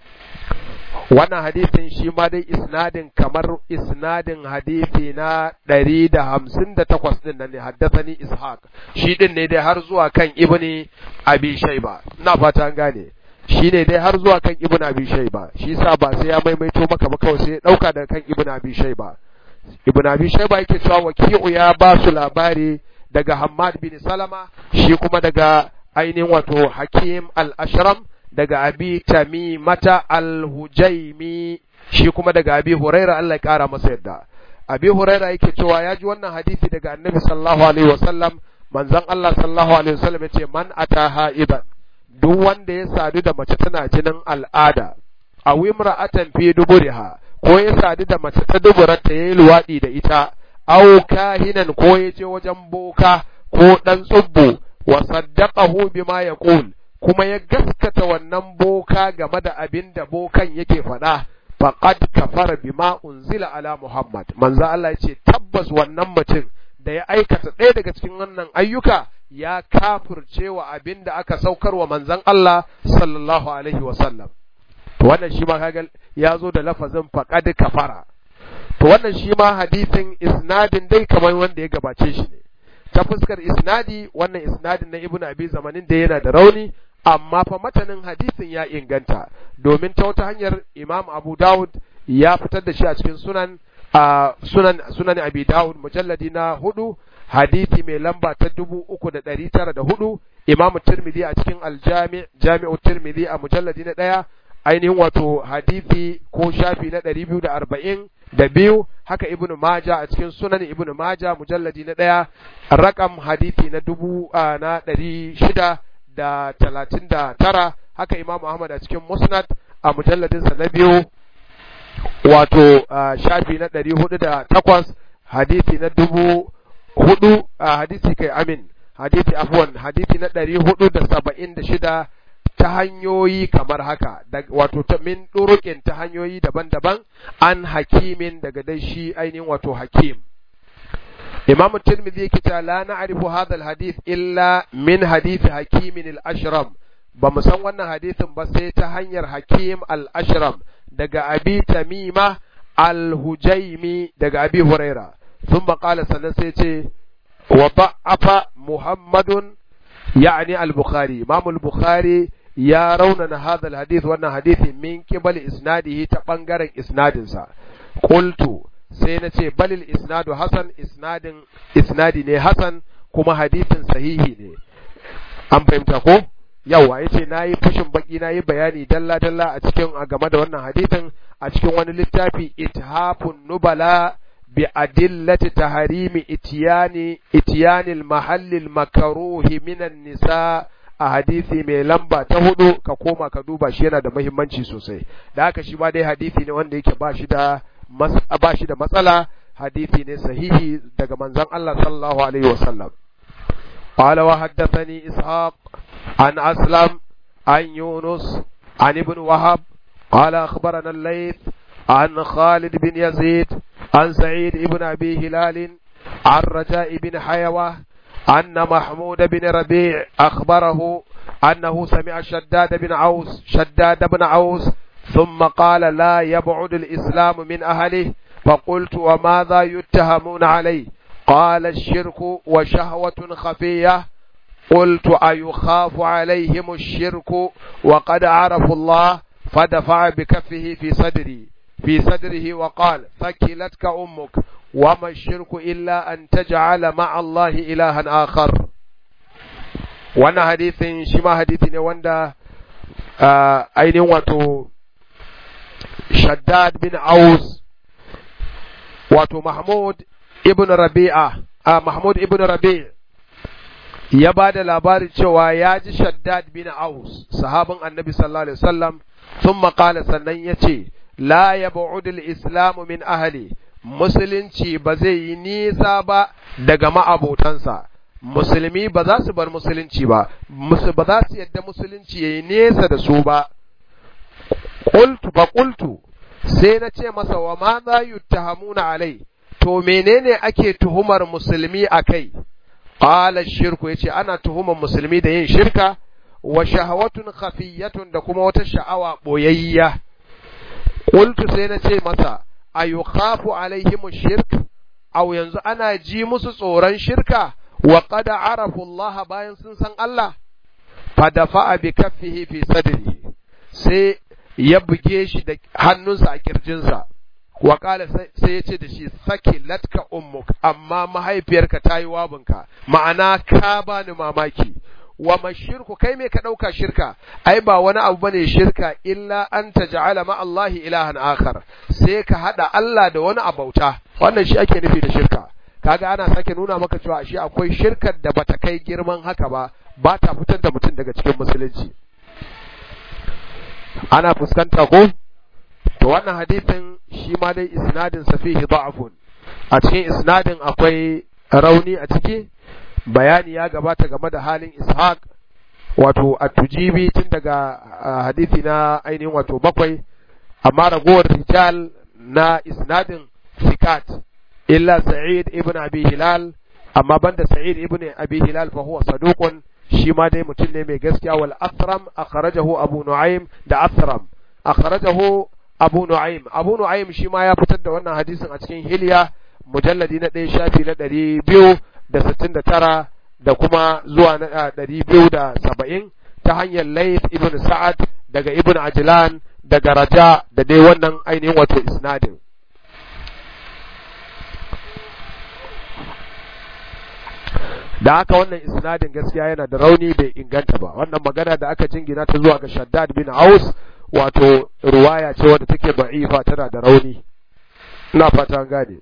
wannan hadisin shi ma dai isnadin kamar isnadin hadisi na ɗari da hamsin da takwas ɗin nan ne haddasani ishaq shi ɗin ne dai har zuwa kan ibni abi shaiba ina fata an gane shi ne dai har zuwa kan ibn abi shaiba shi sa ba sai ya maimaito maka ba kawai sai ya ɗauka daga kan ibn abi shaiba ibn abi shaiba yake cewa waki'u ya ba su labari daga hammad bin salama shi kuma daga ainihin wato hakim al-ashram daga abi tamimata al-hujaimi shi kuma daga abi huraira Allah ya kara masa yadda abi huraira yake cewa ya ji wannan hadisi daga annabi sallallahu alaihi wasallam manzon Allah sallallahu alaihi wasallam yace man ata haiban duk wanda ya sadu da mace tana jinin al'ada aw imra'atan fi duburiha ko ya sadu da mace ta duburarta yayi luwadi da ita aw kahinan ko ya je wajen boka ko dan tsubbu wa saddaqahu bima yaqul kuma ya gaskata wannan boka game da abin da bokan yake faɗa faqad kafara bima unzila ala Muhammad manzo Allah ya ce tabbas wannan mutum da ya aikata ɗaya daga cikin wannan ayyuka ya kafircewa abin da aka saukar wa manzon Allah sallallahu alaihi wa sallam to wannan shi ma kaga ya zo da lafazin faqad kafara to wannan shi ma hadisin isnadin dai kamar wanda ya gabace shi ne ta fuskar isnadi wannan isnadin na ibnu abi zamanin da yana da rauni amma fa matanin hadisin ya inganta domin ta wata hanyar imam abu dawud ya fitar da shi a cikin sunan a sunan sunan abi dawud mujalladi na hudu hadisi mai lamba ta dubu uku da ɗari tara da hudu imam tirmidhi a cikin aljami jami'u tirmidhi a mujalladi na ɗaya ainihin wato hadisi ko shafi na ɗari biyu da arba'in da biyu haka ibnu maja a cikin sunan ibnu maja mujalladi na ɗaya rakam hadisi na dubu na ɗari shida da talatin da tara haka imam ahmad a cikin musnad a mujalladinsa na biyu wato shafi na ɗari hudu da takwas hadisi na dubu hudu hadisi kai amin hadisi afwan hadisi na ɗari hudu da saba'in da shida ta hanyoyi kamar haka wato ta min ɗurukin ta hanyoyi daban-daban an hakimin daga dai shi ainihin wato hakim imam tirmidhi yake cewa la na'rifu hadha al-hadith illa min hadith hakim al-ashram ba mu san wannan hadisin ba sai ta hanyar hakim al-ashram daga abi tamima al-hujaimi daga abi huraira thumma qala sannan sai ce wa da'afa muhammadun يعني البخاري امام البخاري يا روننا هذا الحديث وانا حديث من قبل اسناده تبنغرن اسنادنسا قلت sai na ce balil isnadu hasan isnadin isnadi ne hasan kuma hadisin sahihi ne an fahimta ko yawa yace nayi fushin baki nayi bayani dalla dalla a cikin a game da wannan hadisin a cikin wani littafi ithafun nubala bi adillati taharimi itiyani itiyanil mahallil makaruhi minan nisa a hadisi mai lamba ta hudu ka koma ka duba shi yana da muhimmanci sosai da haka shi ba dai hadisi ne wanda yake ba shi da ba shi da matsala hadisi ne sahihi daga manzon Allah sallallahu alaihi wasallam قال وحدثني إسحاق عن أسلم عن يونس عن ابن وهب قال أخبرنا الليث عن خالد بن يزيد عن سعيد بن أبي هلال عن رجاء بن حيوة أن محمود بن ربيع أخبره أنه سمع شداد بن عوس شداد بن عوس ثم قال لا يبعد الإسلام من أهله فقلت وماذا يتهمون عليه قال الشرك وشهوة خفية قلت أيخاف عليهم الشرك وقد عرفوا الله فدفع بكفه في صدري في صدره وقال ثكلتك أمك وما الشرك إلا أن تجعل مع الله إلها آخر وانا حديث شما حديث واندا آه أين واتو شداد بن عوز واتو محمود ابن ربيعة آه محمود ابن ربيع ya ba da labarin cewa ya ji shaddad bin aus sahabin annabi sallallahu alaihi wasallam sun maƙala sannan ya ce la ya ba'udul islamu min ahali musulunci ba zai yi nisa ba daga ma'abotansa musulmi ba za su bar musulunci ba ba za su yadda musulunci ya yi nesa da su ba qultu fa qultu sai na ce masa wa ma za yuttahamuna alai to menene ake tuhumar musulmi akai qala shirku yace ana tuhumar musulmi da yin shirka wa shahawatun khafiyatun da kuma wata sha'awa boyayya qultu sai na ce masa ayukhafu alaihim shirk aw yanzu ana ji musu tsoron shirka wa qad arafu Allah bayan sun san Allah fadafa bi kaffihi fi sadrihi sai ya buge shi da hannunsa a kirjinsa wa kala sai ya ce da shi sake latka ummuk amma mahaifiyarka ta yi wabinka ma'ana ka bani mamaki wa mashirku kai me ka ɗauka shirka ai ba wani abu bane shirka illa an taj'ala ma Allah ilahan akhar sai ka hada Allah da wani abauta wannan shi ake nufi da shirka kaga ana sake nuna maka cewa shi akwai shirkar da bata kai girman haka ba ba ta fitar da mutum daga cikin musulunci ana fuskanta ko to wannan hadisin shi ma dai isnadin sa fihi da'fun a cikin isnadin akwai rauni a ciki bayani ya gabata game da halin ishaq wato at-tujibi tun daga hadisi na ainihin wato bakwai amma ragowar rijal na isnadin sikat illa sa'id ibn abi hilal amma banda sa'id ibn abi hilal fa huwa saduqun shi ma dai mutum ne mai gaskiya wal asram akhrajahu abu nu'aym da asram akhrajahu abu nu'aym abu nu'aym shi ma ya fitar da wannan hadisin a cikin hilya mujalladi na ɗaya shafi na ɗari biyu da sittin da tara da kuma zuwa na ɗari biyu da saba'in ta hanyar Layth ibn Sa'ad daga ibn Ajlan daga Raja da dai wannan ainihin wato isnadin. Da haka wannan isnadin gaskiya yana da rauni bai inganta ba, wannan magana da aka jingina ta zuwa ga Shaddad bin Aus wato ruwaya ce wadda take ba'ifa tana da rauni. Ina fata gane.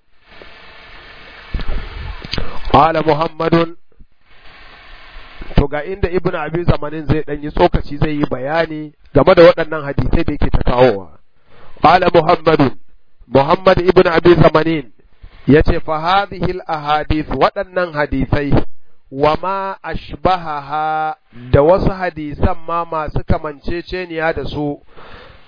Qala Muhammadun to ga inda Ibn Abi Zamanin zai dan yi tsokaci zai yi bayani game da waɗannan hadisai da yake ta kawowa. Qala Muhammadun Muhammad Ibn Abi Zamanin yace fa hadhihi al ahadith waɗannan hadisai wa ma ashbahaha da wasu hadisan ma masu kamanceceniya da su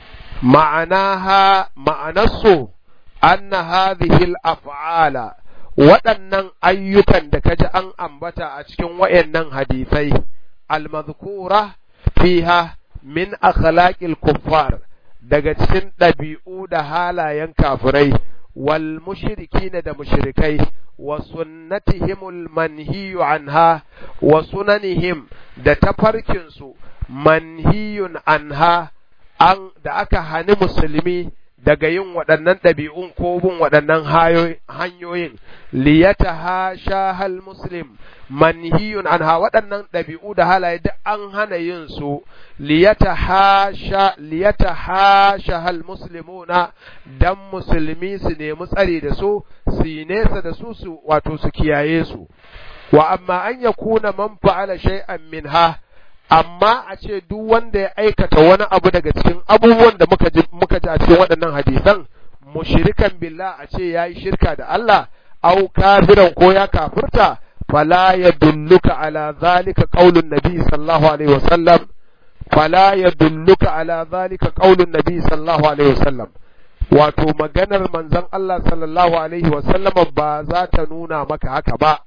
ma'anaha ma'anarsu anna hadhihi al af'ala waɗannan ayyukan da kaji an ambata a cikin wayannan hadisai al-madhkura fiha min akhlaqil kuffar daga cikin ɗabi'u da halayen kafirai wal mushrikina da mushrikai wa sunnatihimul manhiyu anha wa sunanihim da tafarkinsu manhiyun anha an da aka hani musulmi daga yin waɗannan ɗabi'un ko bin waɗannan hanyoyin liyata ha shahal muslim manhiyun anha waɗannan ɗabi'u da halaye duk an hana yin su liyata ha shahal muslimuna dan musulmi su nemi tsari da su su yi nesa da su su wato su kiyaye su wa amma an yakuna man fa'ala shay'an minha amma a ce duk wanda ya aikata wani abu daga cikin abubuwan da muka ji muka ji a cikin waɗannan hadisan mushrikan billah a ce yayi shirka da Allah au kafiran ko ya kafirta fala yadulluka ala zalika qaulun nabi sallallahu alaihi wasallam fala yadulluka ala zalika qaulun nabi sallallahu alaihi wasallam wato maganar manzon Allah sallallahu alaihi wasallam ba za ta nuna maka haka ba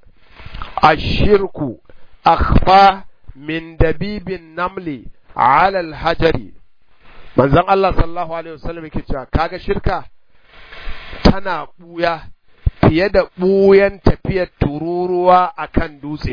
ashirku akhfa min dabibin namli ala alhajari manzon Allah sallallahu alaihi wasallam yake cewa kaga shirka tana buya fiye da buyan tafiyar tururuwa akan dutse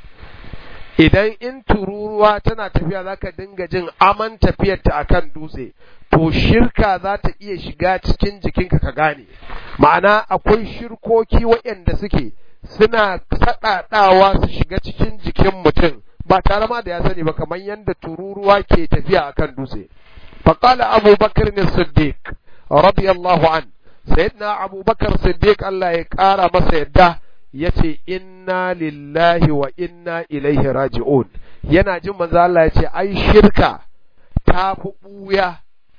idan in tururuwa tana tafiya zaka dinga jin aman tafiyarta akan dutse to shirka za ta iya shiga cikin jikinka ka gane ma'ana akwai shirkoki waɗanda suke suna saɗaɗawa su shiga cikin jikin mutum ba tare ma da ya sani ba kamar yadda tururuwa ke tafiya akan dutse faqala abu bakr ne siddiq radiyallahu an sayyidina abu bakar siddiq Allah ya kara masa yadda yace inna lillahi wa inna ilaihi raji'un yana jin manzo Allah yace ai shirka ta fi buya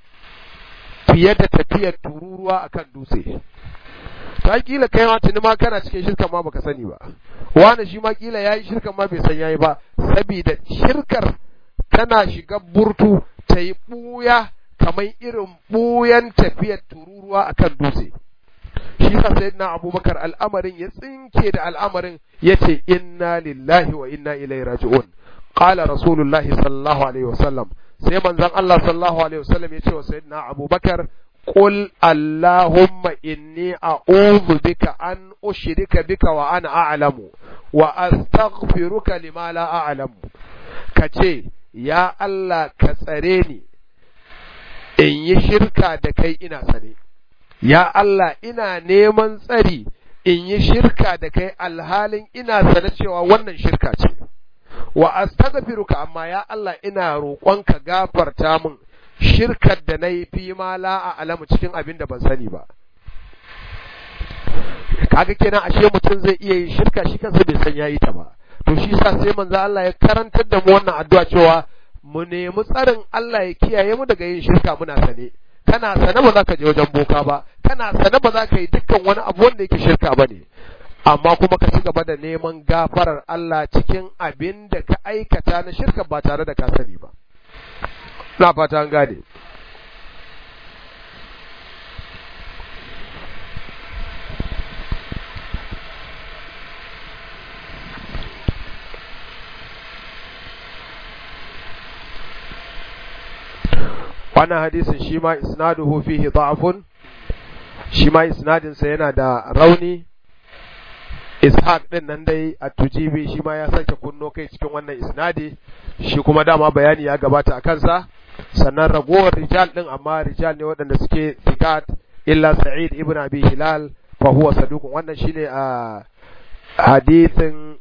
fiye da tafiyar tururuwa akan dutse ta kila kai ma tuni ma kana cikin shirkan ma baka sani ba wani shi ma kila yayi shirkan ma bai san yayi ba saboda shirkar tana shiga burtu ta yi buya kamar irin buyan tafiyar tururuwa akan dutse shi sa sayyidina abubakar al'amarin ya tsinke da al'amarin yace inna lillahi wa inna ilaihi raji'un qala rasulullahi sallallahu alaihi wasallam sai manzon Allah sallallahu alaihi wasallam yace wa sayyidina abubakar قل اللهم إني أعوذ بك أن أشرك بك وأنا أعلم وأستغفرك لما لا أعلم كتي يا الله كسريني إن يشرك دكي إنا سني يا الله إنا نيمان سري in yi shirka da kai alhalin ina sane cewa wannan shirka ce wa astaghfiruka amma ya Allah ina roƙonka gafarta min shirkar da na yi fi ma la a alamu cikin abin da ban sani ba kaga kenan ashe mutum zai iya yin shirka shi kansa bai san yayi ta ba to shi sa sai manzo Allah ya karantar da mu wannan addu'a cewa mu nemi tsarin Allah ya kiyaye mu daga yin shirka muna sane kana sane ba za ka je wajen boka ba kana sane ba za ka yi dukkan wani abu wanda yake shirka ba ne amma kuma ka ci gaba da neman gafarar Allah cikin abin da ka aikata na shirka ba tare da ka sani ba na fata an gane wannan hadisin shi ma isnaduhu fihi da'fun shi ma isnadinsa yana da rauni ishaq din nan dai a tujibi shi ma ya sake kunno kai cikin wannan isnadi shi kuma dama bayani ya gabata a kansa sannan ragowar rijal din amma rijal ne waɗanda suke thiqat illa sa'id ibn abi hilal fa huwa saduqun wannan shine a hadithin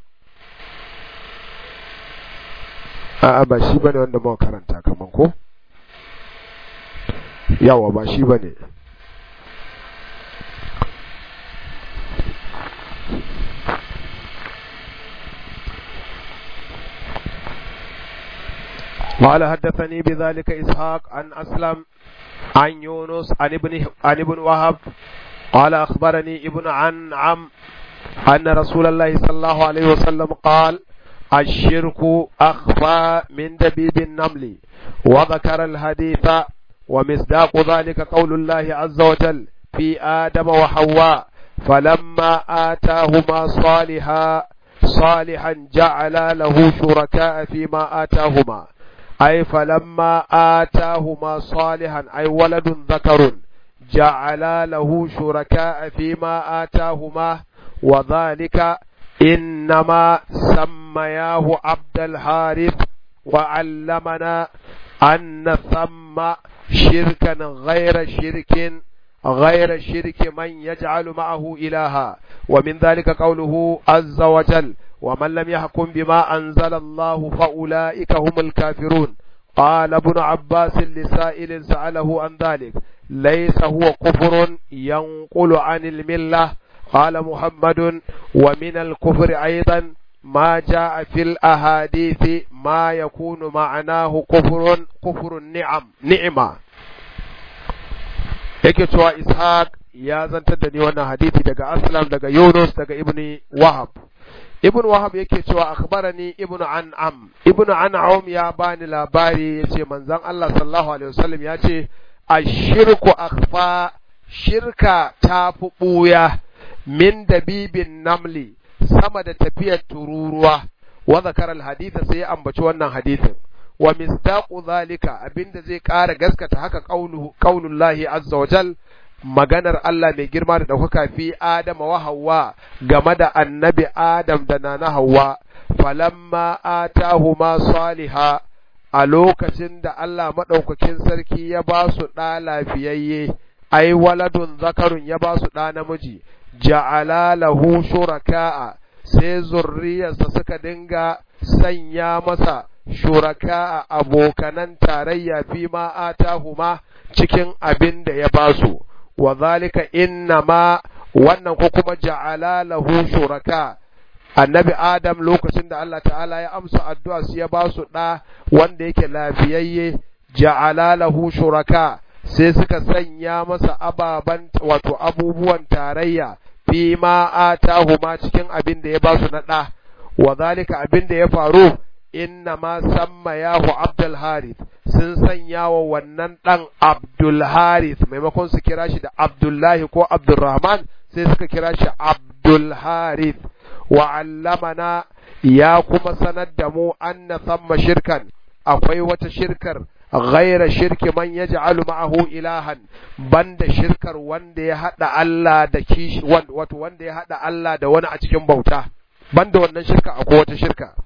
a ba shi bane wanda muka karanta kaman ko yawa ba shi bane قال حدثني بذلك إسحاق عن أسلم عن يونس عن ابن عن ابن وهب قال أخبرني ابن عن عم أن رسول الله صلى الله عليه وسلم قال الشرك أخفى من دبيب النمل وذكر الحديث ومصداق ذلك قول الله عز وجل في آدم وحواء فلما آتاهما صالحا صالحا جعل له شركاء فيما آتاهما أي فلما آتاهما صالحا أي ولد ذكر جعل له شركاء فيما آتاهما وذلك إنما سمياه عبد الحارث وعلمنا أن ثم شركا غير شرك غير شرك من يجعل معه إلها ومن ذلك قوله عز وجل ومن لم يحكم بما أنزل الله فأولئك هم الكافرون قال ابن عباس لسائل سأله عن ذلك ليس هو كفر ينقل عن الملة قال محمد ومن الكفر أيضا ما جاء في الأحاديث ما يكون معناه كفر كفر النعم نعمة yake cewa ishaq ya zantar da ni wannan hadisi daga aslam daga yunus daga ibn wahab ibn wahab yake cewa akhbarani ibn an'am ibn an'am ya bani labari yace manzon Allah sallallahu alaihi wasallam ya ce ashirku akhfa shirka ta fi buya min dabibin namli sama da tafiyar tururuwa wa zakara alhadith sai ya ambaci wannan hadisin wa misdaqu zalika abinda zai ƙara gaskata haka qauluhu qaulullahi azza wa jal maganar Allah mai girma da ɗaukaka fi Adama wa Hawwa game da annabi Adam da nana Hawwa falamma atahuma saliha a lokacin da Allah maɗaukakin sarki ya ba su ɗa lafiyayye ai waladun zakarun ya ba su ɗa namiji ja'ala lahu shuraka'a sai zurriyarsa suka dinga sanya masa shuraka a abokanan tarayya fi ma atahuma cikin abin da ya basu wa zalika inna ma wannan ko kuma ja'ala lahu shuraka annabi adam lokacin da Allah ta'ala ya amsa addu'a su ya basu da wanda yake lafiyayye ja'ala lahu shuraka sai suka sanya masa ababan wato abubuwan tarayya fi ma atahuma cikin abin da ya basu na da wa zalika abin da ya faru inna ma samma yahu Abdul Harith sun sanya wa wannan ɗan Abdul Harith maimakon su kira shi da Abdullahi ko Abdulrahman sai suka kira shi Abdul Harith wa allamana ya kuma sanar da mu anna samma shirkan akwai wata shirkar ghaira shirki man yaj'alu ma'ahu ilahan banda shirkar wanda ya hada Allah da kishi wato wanda ya hada Allah da wani a cikin bauta banda wannan shirka akwai wata shirka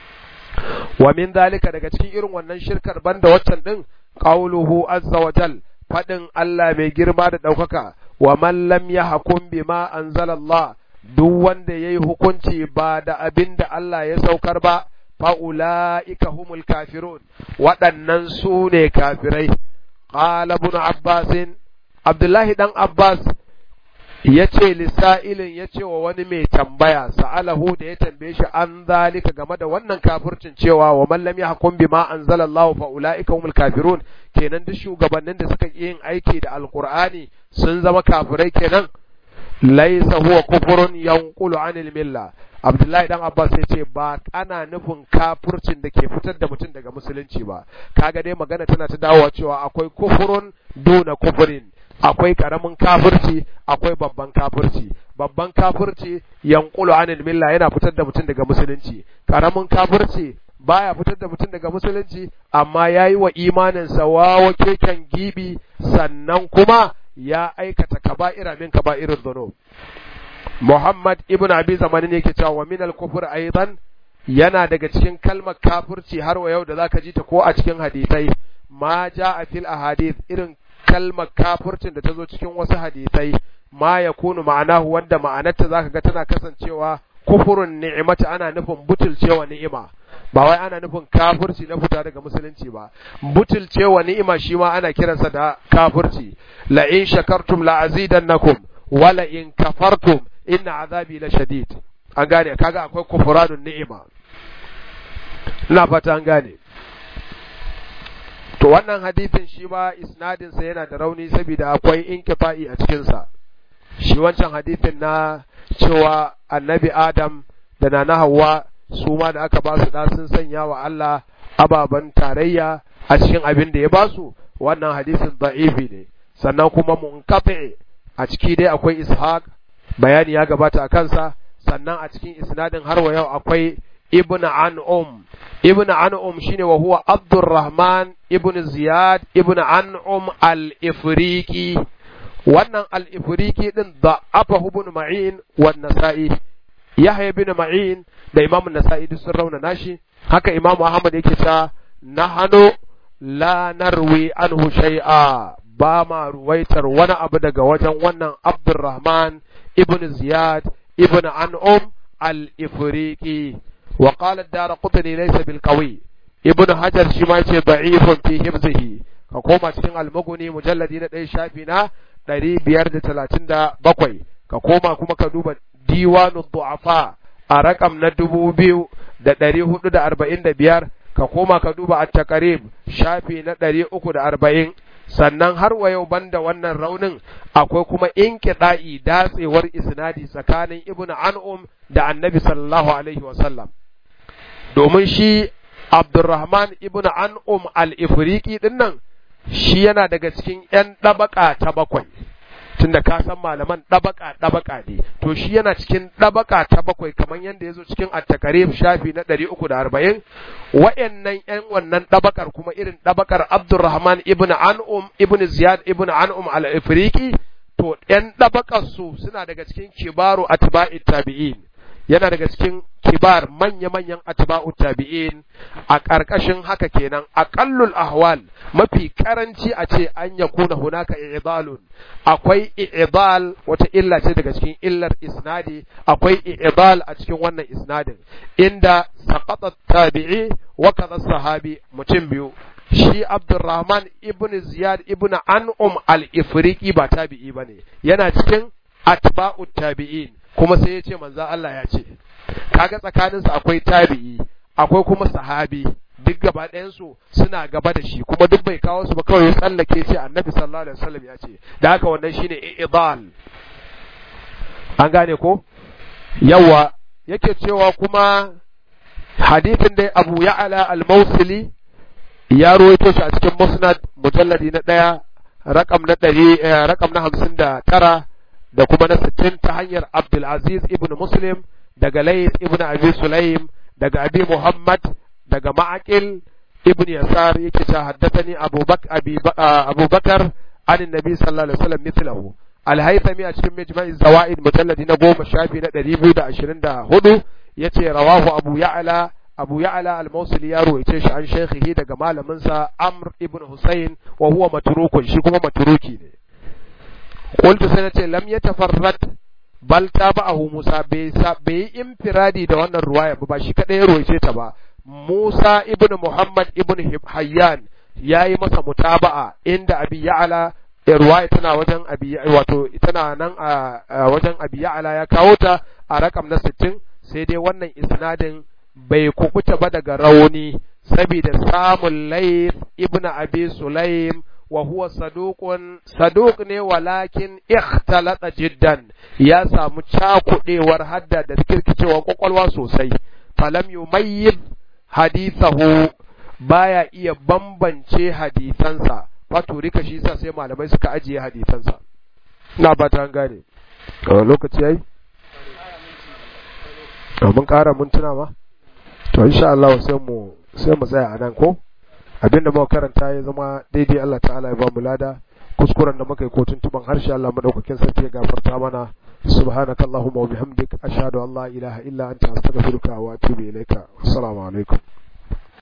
wa min dalika daga cikin irin wannan shirkar banda waccan din qauluhu azza wa jal fadin Allah mai girma da daukaka wa man lam yahkum bima anzalallah duk wanda yayi hukunci ba da abin da Allah ya saukar ba fa ulaika humul kafirun waɗannan su ne kafirai qala ibn abbas abdullahi dan abbas ya ce lissa'ilin ya ce wa wani mai tambaya sa'alahu da ya tambaye shi an zalika game da wannan kafircin cewa wa man lam yahkum bima anzalallahu fa ulaika humul kafirun kenan duk shugabannin da suka yin aiki da alqur'ani sun zama kafirai kenan laysa huwa kufrun yanqulu anil milla Abdullahi dan Abbas ya ce ba ana nufin kafircin da ke fitar da mutum daga musulunci ba kaga dai magana tana ta dawowa cewa akwai kufurun duna kufurin akwai karamin kafirci akwai babban kafirci babban kafirci yanqulu anil milla yana fitar da mutum daga musulunci karamin kafirci baya fitar da mutum daga musulunci amma yayi wa imanin sa wawa keken gibi sannan kuma ya aikata kaba'ira min kaba'irir dhunub Muhammad ibn Abi Zamanin yake cewa wa min al-kufr aidan yana daga cikin kalmar kafirci har wa yau da zaka ji ta ko a cikin hadisai ma ja'a fil ahadith irin kalmar kafircin da ta zo cikin wasu hadisai ma ya kunu ma'anahu wanda ma'anarta zaka ga tana kasancewa kufurun ni'imata ana nufin butulcewa ni'ima ba wai ana nufin kafirci na fita daga musulunci ba butulcewa ni'ima shi ma ana kiransa da kafirci la in shakartum la azidannakum wala in kafartum inna azabi la shadid an gane kaga akwai kufranun ni'ima ina fata an gane to wannan hadisin shi ma isnadin sa yana da rauni saboda akwai inkifa'i a cikin sa shi wancan hadisin na cewa annabi Adam da nana Hawwa su ma da aka ba su da sun sanya wa Allah ababan tarayya a cikin abin da ya ba su wannan hadisin da'ifi ne sannan kuma munqati a ciki dai akwai Ishaq bayani ya gabata a kansa sannan a cikin isnadin har wa yau akwai ibn an'um ibn an'um shine wa huwa abdurrahman ibn ziyad ibn an'um al-ifriqi wannan al-ifriqi din da afa ibn ma'in wa nasa'i yahya ibn ma'in da imam nasa'i duk sun rauna nashi haka imam ahmad yake ta nahanu la narwi anhu shay'a ba ma ruwaitar wani abu daga wajen wannan abdurrahman ibn ziyad ibn an'um al-ifriqi وقال الدار قطني ليس بالقوي ابن حجر شما يتي ضعيف في حفظه كقوما cikin almuguni mujalladi na ɗaya shafi na ɗari biyar da talatin da bakwai ka koma kuma ka duba diwanu du'afa a rakam na dubu biyu da ɗari hudu da arba'in da biyar ka koma ka duba a takarib shafi na ɗari uku da arba'in sannan har wa yau banda wannan raunin akwai kuma inkiɗa'i datsewar isnadi tsakanin ibnu an'um da annabi sallallahu alaihi wasallam domin shi Abdurrahman ibn An'um al-Ifriqi din nan shi yana daga cikin ‘yan ɗabaka ta bakwai, tunda ka san malaman ɗabaka ɗabaka ne, to shi yana cikin ɗabaka ta bakwai kamar yadda ya zo cikin attakarif shafi na ɗari uku da arba'in, wa'yannan ‘yan wannan ɗabakar kuma irin ɗabakar Abdurrahman ibn An'um ibn Ziyad ibn An'um al-Ifriqi, to ‘yan ɗabakar su suna daga cikin kibaru atba'i tabi'in. yana daga cikin kibar manya-manyan atba'u tabi'in a ƙarƙashin haka kenan aqallul ahwal mafi karanci a ce an yakuna hunaka i'dalun akwai i'dal wata illa ce daga cikin illar isnadi akwai i'dal a cikin wannan isnadin inda saqata tabi'i wa kaza sahabi mutum biyu shi Abdurrahman ibn Ziyad ibn An'um al-Ifriqi ba tabi'i bane yana cikin atba'u tabi'in kuma sai ya ce manzan Allah ya ce kaga tsakaninsu akwai tabi'i akwai kuma sahabi duk gaba ɗayansu suna gaba da shi kuma duk bai kawo su ba kawai ya tsallake ce annabi sallallahu alaihi wasallam ya ce da haka wannan shine i'dal an gane ko yawa yake cewa kuma hadithin dai Abu Ya'la al-Mawsili ya ruwaito shi a cikin Musnad mujalladi na ɗaya rakam na ɗari rakam na hamsin da tara da kuma na sittin ta hanyar Abdulaziz ibn Muslim daga Layth ibn Abi Sulaim daga Abi Muhammad daga Ma'aqil ibn Yasar yake ta haddathani Abu Bakar Abu Bakar an Nabi sallallahu alaihi wasallam mithlahu Al-Haythami a cikin Majma'i Zawaid mujalladi na goma shafi na ɗari biyu da ashirin da hudu yace rawahu Abu Ya'la Abu Ya'la al-Mawsili ya ruwaice shi an shaykhihi daga malaminsa Amr ibn Husayn wa huwa matrukun shi kuma matruki ne قلت سنة لم يتفرد bal tabahu Musa bai yi infiradi da wannan ruwaya ba shi kadai ya ruwaice ta ba Musa ibn Muhammad ibn Hayyan yayi masa mutaba'a inda Abi Ya'la ruwaya tana wajen Abi wato tana nan a wajen Abi Ya'la ya kawo ta a rakam na 60 sai dai wannan isnadin bai kukuta ba daga rauni saboda samun Layth ibn Abi Sulaim وهو صدوق صدوق ne walakin ikhtalata jiddan ya samu cakudewar hadda da kirkicewa kwakwalwa sosai falam yumayyiz hadithahu baya iya bambance hadisansa wato rika shi sa sai malamai suka ajiye hadisansa ina ba ta gane lokaci yayi mun ƙara mintuna ma to insha Allah sai mu sai mu tsaya a nan ko abinda muka karanta ya zama daidai Allah ta'ala ya ba mu lada kuskuren da muka yi ko tuntuban harshe Allah madaukakin sarki ya gafarta mana subhanakallahumma wa bihamdik ashhadu an la ilaha illa anta astaghfiruka wa atubu ilaika assalamu alaikum